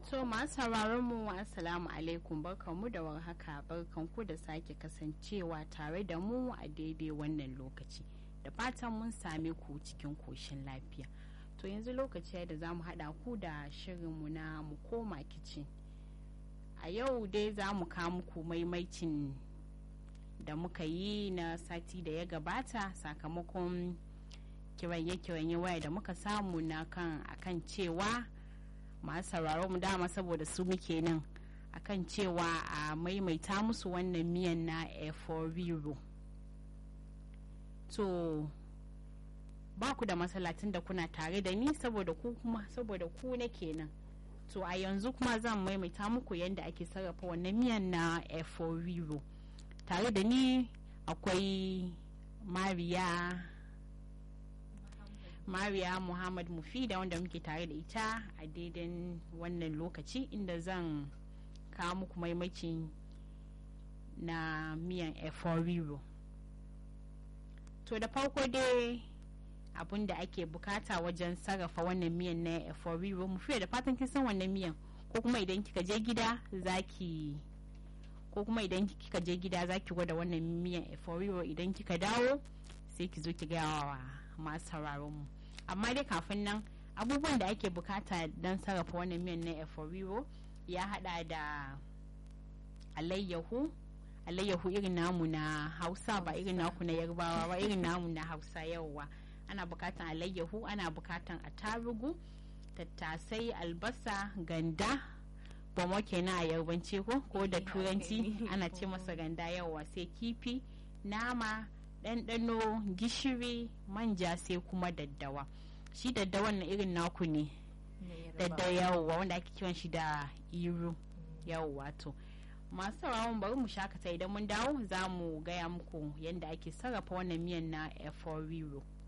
To masu sauraron mu assalamu alaikum barkanmu da warhaka barkanku da sake kasancewa tare da mu a daidai wannan lokaci da fatan mun same ku cikin koshin lafiya. To yanzu lokaci da za mu haɗa ku da shirinmu na mu koma kicin. A yau dai za mu kawo muku maimaicin da muka yi na sati da ya gabata sakamakon kiranye-kiranye waya da muka samu na kan akan cewa masu sauraro mu dama saboda su muke nan akan cewa a maimaita musu wannan miyan na eforiro to ba ku da masalatin da kuna tare da ni saboda ku kuma saboda ku na kenan to a yanzu kuma zan maimaita muku yadda ake sarrafa wannan miyan na eforiro tare da ni akwai mariya mariya muhammad mufida wanda muke tare da ita a daidan wannan lokaci inda zan kawo muku maimacin na miyan eforiro to da farko dai abun da ake bukata wajen sarrafa wannan miyan na eforiro mufiya da fatan kin san wannan miyan ko kuma idan kika je gida zaki ko kuma idan kika je gida zaki gwada wannan miyan eforiro idan kika dawo sai ki zo ki gaya wa masu sauraron mu amma dai kafin nan abubuwan da ake bukata don sarrafa wannan miyan na eforiro ya hada da alayyahu alayyahu irin namu na hausa ba irin naku na yarbawa ba irin namu na hausa yauwa ana bukatan alayyahu ana bukatan attarugu tattasai albasa ganda bomo kenan a yarbance ko ko da turanci ana ce masa ganda yauwa sai kifi nama ɗanɗano gishiri manja sai kuma daddawa shi daddawan na irin naku ne dadda yawwa wanda ake kiran shi da iru yawwa to masu sauraron bari mu shakata idan mun dawo za mu gaya muku yadda ake sarrafa wannan miyan na eforiro